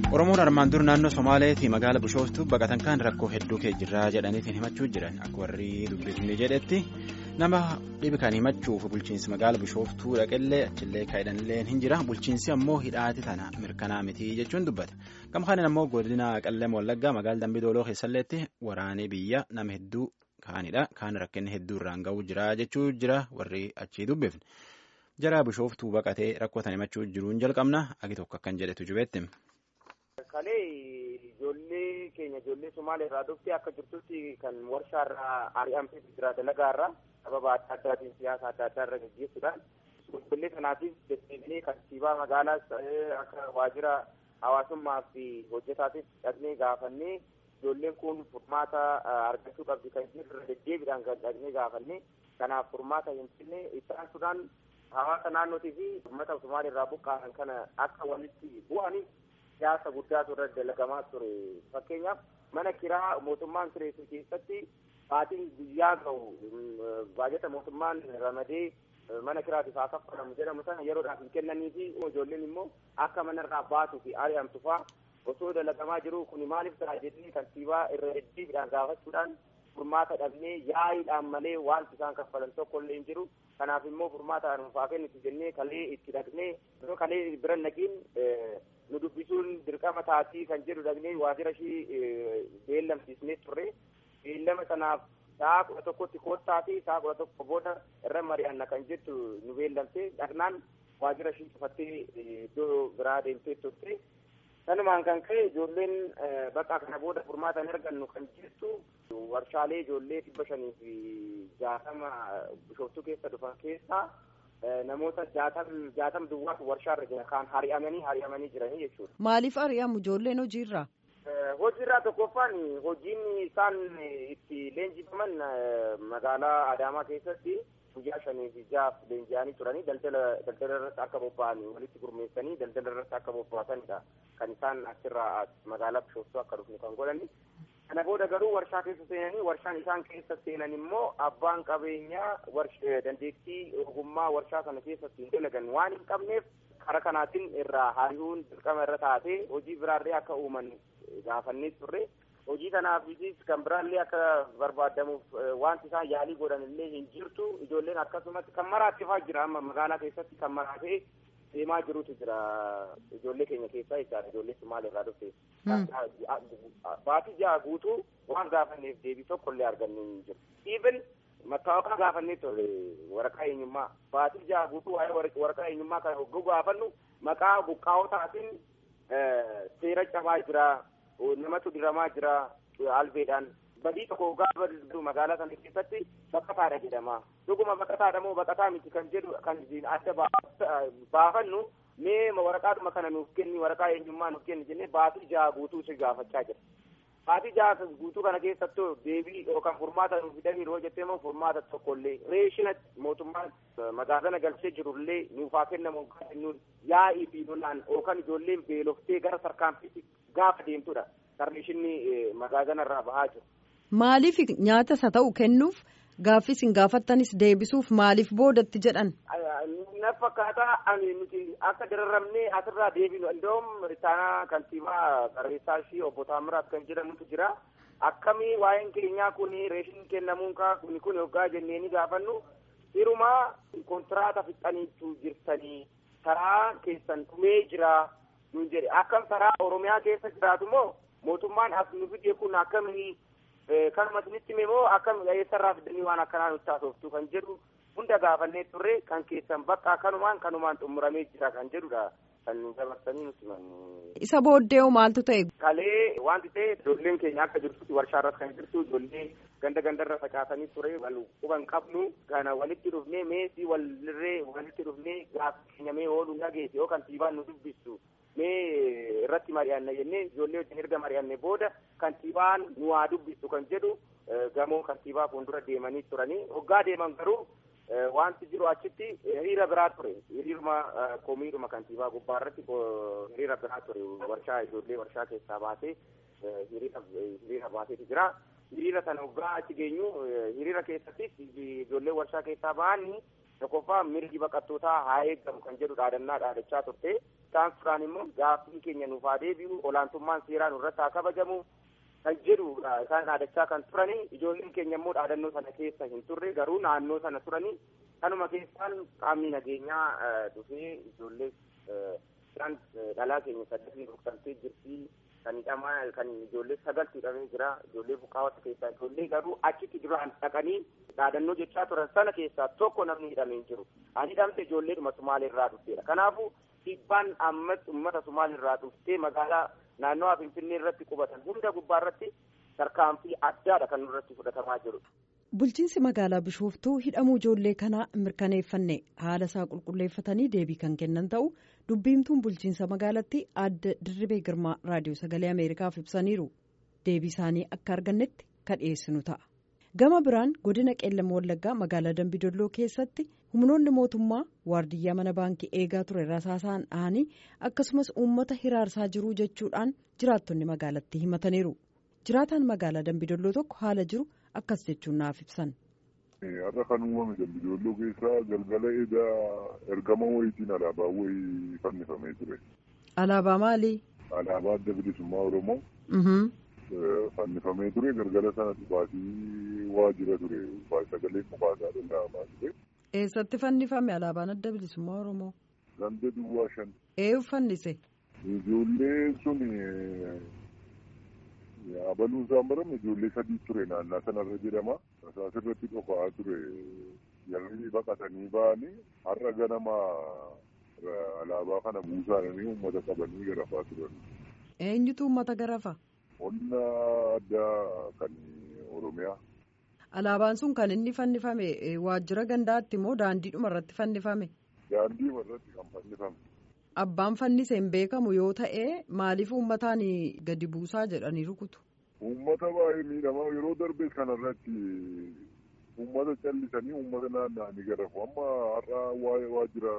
Oromoon armaan dur naannoo Somaaleetii magaala Bishooftuu baqatan kan rakkoo hedduu kee jirraa jedhaniitiin himachuu jiran akka warri dubbifne jedhetti nama dhibi kan himachuuf bulchiinsi magaala Bishooftuu dhaqellee achillee kaa'edhanillee hin jira bulchiinsi ammoo hidhaati tana mirkanaa miti jechuun dubbata gama kanaan ammoo godina Qellem Wallaggaa magaala Dambidooloo keessalleetti waraanee biyya nama hedduu kaanidha kaan rakkinni hedduu irraan ga'uu jira jechuu jira warri achii dubbifne jara Bishooftuu baqatee rakkoo tan himachuu jiruun jalqabna agi tokko akkan jedhetu jubeetti. Kalee ijoollee keenya ijoollee Somaalee irraa dhuftee akka jirtutti kan warshaa irraa ari'amtee jira dalagaa irraa sababa adda addaatiin siyaasa adda addaa irra gaggeessuudhaan ijoollee kanaatiif deddeebiinee kantiibaa magaalaas akka waajjira hawaasummaa fi hojjetaatiif dhaqnee gaafannee ijoolleen kun furmaata argachuu qabdi kan jirre deddeebiidhaan kan dhaqnee gaafannee kanaaf furmaata hin finne ittaansuudhaan hawaasa naannootii fi uummata Somaalee irraa buqqa'an kana akka walitti bu'aniif siyaasa guddaatu irra dalagamaa ture fakkeenyaaf mana kiraa mootummaan kireessu keessatti baatiin guyyaa ga'u baajata mootummaan ramadee mana kiraatiif haa kaffalamu jedhamu sana yeroodhaaf hin kennanii fi ijoolleen immoo akka manarraa baatuu fi ari'amtu fa'aa osoo dalagamaa jiru kun maaliif ta'a jennee kantiibaa irra deddeebiidhaan gaafachuudhaan furmaata dhabnee yaa'iidhaan malee wanti isaan kaffalan tokko illee hin jiru kanaaf immoo furmaata nuufaa kennitu jennee kalee itti dhaqnee kalee bira naqiin nu dubbisuun dirqama taatii kan jedhu dhaqnee waajjira ishii beellamsiisnee turre beellama sanaaf sa'a kudha tokkotti koottaa fi sa'a kudha tokko booda irra mari'anna kan jettu nu beellamte dhaqnaan waajjira ishii cufattee iddoo biraa deemtee turte sanumaan kan ka'e ijoolleen bakka kana booda furmaata hin argannu kan jettu warshaalee ijoollee dhibba shanii fi jaatama bishooftuu keessa dhufan keessaa namoota jaatam jaatam duwwaatu warshaarra jira kaan hari'amanii hari'amanii jiranii jechuudha. Maaliif hari'amu ijoolleen hojiirraa? Hojiirraa tokkoffaan hojiin isaan itti leenjifaman magaalaa Adaamaa keessatti guyyaa shanii fi jaaf leenji'anii turanii daldala daldala irratti akka bobba'an walitti gurmeessanii daldala irratti akka bobba'atanidha kan isaan achirraa magaalaa Bishooftuu akka dhufnu kan godhani. Kana booda garuu warshaa keessa seenanii warshaan isaan keessa seenan immoo abbaan qabeenyaa dandeettii ogummaa warshaa sana keessatti hin dalagan waan hin qabneef karaa kanaatiin irraa hari'uun dirqama irra taatee hojii biraallee akka uuman gaafannee turre hojii kanaafis kan biraallee akka barbaadamuuf wanti isaan yaalii godhan illee hin jirtu ijoolleen akkasumas kan maraattifaa jira amma magaalaa keessatti kan maraatee deemaa jirutu jira ijoollee keenya keessaa jechaadha ijoollee Somaalee irraa dhufte. Baatii ja'a guutuu waan gaafanneef deebii tokko illee argannee hin jiru. Even mattaawaqaa gaafannee turre waraqaa eenyummaa baatii ja'a guutuu waa'ee waraqaa eenyummaa kan hogguu gaafannu maqaa buqqaa'otaatiin seera cabaa jira namatu diramaa jira albeedhaan badii tokko gaafa magaalaa sana keessatti baqataadha jedhama. Dhuguma baqataadha moo baqataa miti kan jedhu kan adda baafannu mee waraqaadhuma kana nuuf kenni waraqaa eenyummaa nuuf kenni jennee baatii jaha guutuu si gaafachaa jira. Baatii jaha guutuu kana keessattuu deebii yookaan furmaata nuuf fidanii yeroo jettee immoo furmaata tokkollee reeshina mootummaan magaazana galchee jirullee nuuf haa kennamu kennuun yaa'ii fi lolaan yookaan ijoolleen beeloftee gara sarkaanfiitti gaafa deemtudha. Sarreeshinni magaazana irraa bahaa jiru. Maaliif nyaata isa ta'u kennuuf gaaffis hin gaafattanis deebisuuf maaliif boodatti jedhan? Na fakkaataa ani nuti akka dararramnee asirraa deebinu iddoo ritaanaa kantiibaa barreessaa ishii obbo Taamiraat kan jedhamutu jira. Akkamii waa'een keenyaa kun reeshin kennamuun kun kun yoggaa jennee ni gaafannu hirumaa kontiraata fixaniitu jirtanii karaa keessan dhumee jira nuun jedhe akkam karaa Oromiyaa keessa jiraatu moo mootummaan as nu fidee kun akkamii kanuma isinitti hime moo akkam eessarraa fidanii waan akkanaa nutti haasoftu kan jedhu hunda gaafannee turre kan keessan bakka kanumaan kanumaan xumuramee jira kan jedhudha kan dabarsanii nutti Isa booddee maaltu ta'e? Kalee wanti ta'e ijoolleen keenya akka jirtutti warshaa irratti kan jirtu ijoollee ganda gandarra facaasanii ture wal quban qabnu kana walitti dhufnee meesii walirree walitti dhufnee gaafa keenya mee ooluu dhageesse yoo kantiibaan nu dubbistu mee irratti mari'anna jennee ijoollee wajjin erga mari'anne booda kantiibaan nu haa dubbistu kan jedhu gamoo kantiibaa fuuldura deemanii turanii hoggaa deeman garuu wanti jiru achitti hiriira biraa ture hiriiruma komiidhuma kantiibaa gubbaa irratti hiriira biraa ture warshaa ijoollee warshaa keessaa baatee hiriira baateetu jira hiriira sana hoggaa achi geenyu hiriira keessatti ijoollee warshaa keessaa ba'anii tokkoffaa mirgi baqattootaa haa eeggamu kan jedhu dhaadannaa dhaadachaa turte taasisuudhaan immoo gaaffii keenya nuuf haa deebi'u olaantummaan seeraa nurratti haa kabajamu kan jedhudha isaan dhaadachaa kan turani ijoolleen keenya immoo dhaadannoo sana keessa hin turre garuu naannoo sana turani kanuma keessaan qaamni nageenyaa dhufee ijoollee isaan dhalaa keenya saddeetiin rukutamtee jirti kan hidhamaa kan ijoollee sagaltu hidhamee jira ijoollee buqqaawwata keessaa ijoollee garuu achitti duraan dhaqanii dhaadannoo jechaa turan sana keessaa tokko namni hidhamee hin jiru ani hidhamte ijoolleedhuma sumaaleerraa dhufteedha kanaafuu dhiibbaan ammas uummata sumaaleerraa dhuftee magaalaa naannoo finfinnee irratti qubatan hunda gubbaa irratti tarkaanfii addaadha kan nurratti fudhatamaa jiru. Bulchiinsi magaalaa Bishooftuu hidhamuu ijoollee kanaa mirkaneeffanne haala isaa qulqulleeffatanii deebii kan kennan ta'u dubbiimtuun bulchiinsa magaalattii adda Dirribee Girmaa raadiyoo sagalee Ameerikaaf ibsaniiru. Deebii isaanii akka argannetti kan dhiyeessinu ta'a. Gama biraan godina qeellama wallaggaa magaalaa Dambidolloo keessatti humnoonni mootummaa waardiyyaa mana baankii eegaa ture rasaasaan dhahanii akkasumas uummata hiraarsaa jiruu jechuudhaan jiraattonni magaalattii himataniiru. Jiraataan magaalaa Dambidolloo tokko haala jiru akkas jechuun naaf ibsan. Har'a kan uumame Dambidolloo keessaa galgala edaa ergama wayiitiin alaabaa wayii fannifamee ture. Alaabaa maalii? Alaabaa adda bilisummaa Oromoo. Fannifamee ture galgala sana dhufaatii waajjira ture sagalee mukaasaa danda'amaa ture. Eessatti fannifame alaabaan adda bilisummaa Oromoo? Ganda duwwaa shan. Eenyu fannise? Ijoollee sun abaluun isaan barame ijoollee sadii ture naannaa sanarra jedhama. Rasaas irratti dhofaa ture jarri baqatanii ba'anii har'a ganama alaabaa kana buusaanii uummata qabanii garafaa turan. Eenyutu uummata garafa? Humna addaa kan Oromiyaa. Alaabaan sun kan inni fannifame waajjira gandaatti moo daandiidhuma irratti fannifame? Daandiidhuma irratti kan fannifame. Abbaan fannise hin beekamu yoo ta'e maaliif uummataan gadi buusaa jedhanii rukutu? Uummata baay'ee miidhamaa yeroo darbees kanarratti uummata callisanii uummata naanna'anii garafu amma har'a waajjira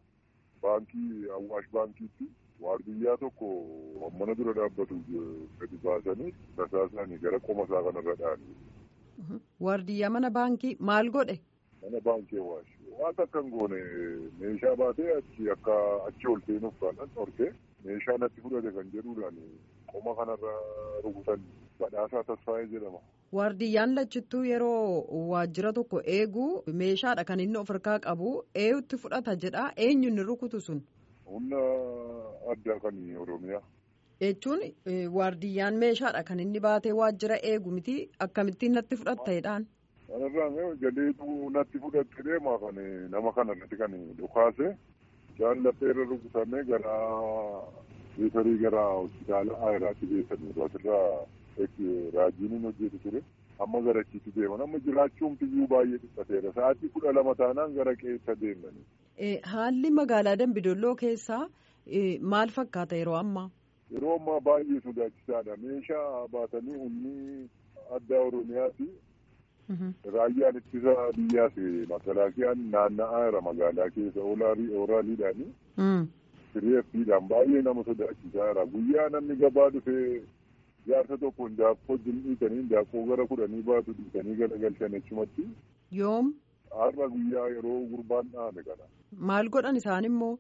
baankii Awwaash baankiitti waardiyyaa tokko mana dura dhaabbatu gadi baasanii rasaasanii gara qoma isaa kanarra dha'anii. Waardiyyaa mana baankii maal godhe? Mana baankii Awwaash. Waan akka hin goone meeshaa baatee achi akka achi ol seenuuf kan dhorkee meeshaa natti fudhate kan jedhuudhaan qoma kanarra rukutan badhaasaa tasfaa'ee jedhama. Waardiyyaan lachittuu yeroo waajjira tokko eegu meeshaadha kan inni of harkaa qabu eenyutti fudhata jedha eenyu inni rukutu sun. Humna addaa kan Oromiyaa. Jechuun waardiyyaan meeshaadha kan inni baatee waajjira eegu miti akkamittiin natti fudhatta'edhaan. Kanarraan galeetu natti fudhatte deemaa kan nama kanarratti kan dhukaase jaallattee irra rukutamee gara riifarii gara hospitaala Ayiraatti geessanii asirraa raajiin hin hojjetu ture. Amma gara achiitti deeman amma jiraachuun biyyuu baay'ee dhiphateera. Sa'aatii kudha lama taanaan gara qeessa deemani. Haalli magaalaa Dambidolloo keessaa maal fakkaata yeroo ammaa? Yeroo ammaa baay'ee sodaachisaadha. Meeshaa baatanii humni addaa Oromiyaati. Raayyaan ittisa biyyaas makalaakiyaan naanna'aa jira magaalaa keessa ooraaliidhaani. Sirreeffiidhaan baay'ee nama sodaachisaa jira. Guyyaa namni gabaa dhufee jaarsa tokko daakkoo dhiitanii daakkoo gara kudhanii baatu dhiitanii galagalchan achumatti. Yoom? Har'a guyyaa yeroo gurbaan dhaame kana. Maal godhan isaan immoo?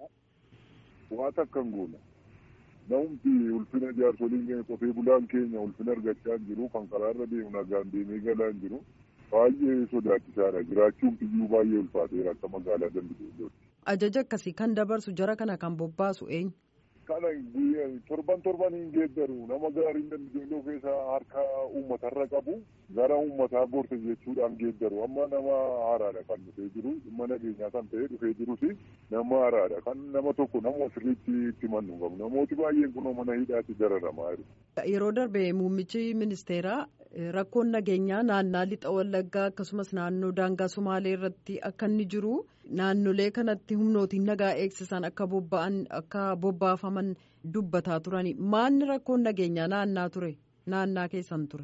Waan akka hin goone. Namumti ulfina jaarsoliin keenya qotee bulaan keenya ulfina argachaa hin jiru kan karaarra deemu nagaan deemee galaa hin jiru. Baay'ee sodaachisaadha. Jiraachuun biyyuu baay'ee ulfaateera akka magaalaa Dambidollootti. Ajaja akkasii kan dabarsu jara kana kan bobbaasu eenyu? Kana torban torban hin geeddaru nama gaariin Dambidolloo keessa harka uummatarra qabu gara uummataa gorte jechuudhaan geeddaru amma nama haaraadha kan dhufee jiru dhimma nageenyaa kan ta'e dhufee jirus nama haaraadha kan nama tokko nama sirriitti itti mannu qabu namooti baay'een kunoo mana hidhaatti dararamaa jiru. Yeroo darbe muummichi ministeeraa rakkoon nageenyaa naannaa lixa wallaggaa akkasumas naannoo daangaa sumaalee irratti akka inni jiru naannolee kanatti humnootiin nagaa eegsisan akka bobba'an akka bobbaafaman dubbataa turani maanni rakkoon nageenyaa naannaa ture naannaa keessan ture.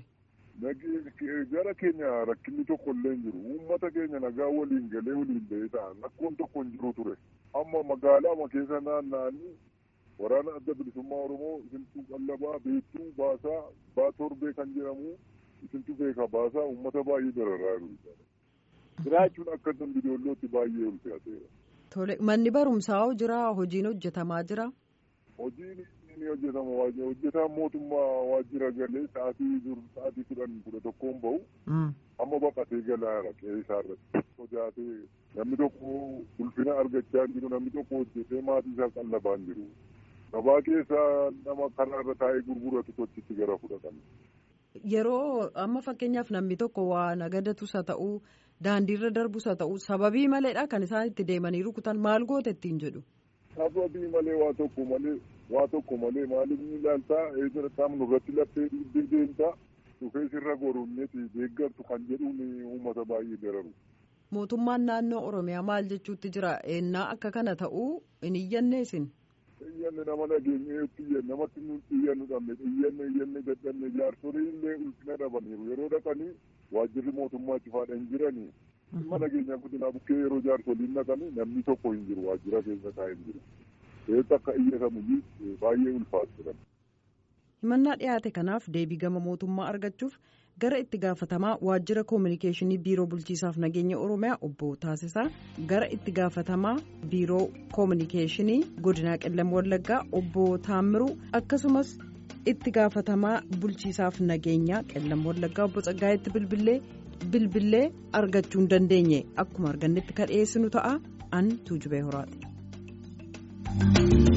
Gara keenya rakkinni tokko illee hin jiru uummata keenya nagaa waliin galee waliin ba'ee ta'an rakkoon tokko hin jiru ture amma magaalaa keessa naanna'anii waraana adda bilisummaa oromoo isintuu qallabaa beektuu baasaa baa torbee kan jedhamu isintu beeka baasaa uummata baay'ee dararaa jiru. Jiraachuun akka Dambidoollootti baay'ee ulfaateera. Tole manni barumsaa jira hojiin hojjetamaa jira. Hojiin ni hojjetama hojjetaan mootummaa waajjira galee sa'aatii dur sa'aatii kudhan kudha tokkoon bahu. Amma baqatee galaa qe'ee isaa irratti sodaatee namni tokko ulfina argachaa jiru namni tokko hojjetee maatii isaa qallabaan jiru. Gabaa keessa nama karaa irra taa'ee gurguratu tochitti gara fudhatan. Yeroo amma fakkeenyaaf namni tokko waa nagadatus haa ta'uu daandiirra darbus haa ta'uu sababii maleedha kan isaan itti deemanii rukutan maal goote ittiin jedhu. Sababii malee waa tokko malee waa tokko malee maaliif ni ilaaltaa eessa qaamnu irratti laphee dhiibbee deemtaa dhufee sirra goromneeti deeggartu kan jedhuun uummata baay'ee dararu. Mootummaan naannoo Oromiyaa maal jechuutti jira ennaa akka kana ta'uu hin iyyanne isin. Iyyanne nama nageenyeetti iyyanne namatti nuti iyyannu dhabne iyyanne iyyanne dadhabne jaarsolii illee ulfina dhabaniiru yeroo dhaqanii waajjirri mootummaa itti faadha hin jiranii. Dhimma nageenyaa guddinaa bukkee yeroo jaarsoliin dhaqanii namni tokko hin jiru waajjira keessa taa'ee hin jiru. Eessa akka iyyatamu baay'ee ulfaatu jedhama. himannaa dhiyaate kanaaf deebii gama mootummaa argachuuf gara itti gaafatamaa waajjira koominikeeshinii biiroo bulchiisaaf nageenya oromiyaa obbo taasisaa gara itti gaafatamaa biiroo koominikeeshinii godinaa qellam wallaggaa obbo taammiruu akkasumas itti gaafatamaa bulchiisaaf nageenyaa qellam wallaggaa obbo Tsaggaayetti bilbilee bilbilee argachuu hin dandeenye akkuma argannetti kan dhiyeessinu ta'a an tuujubee horaati.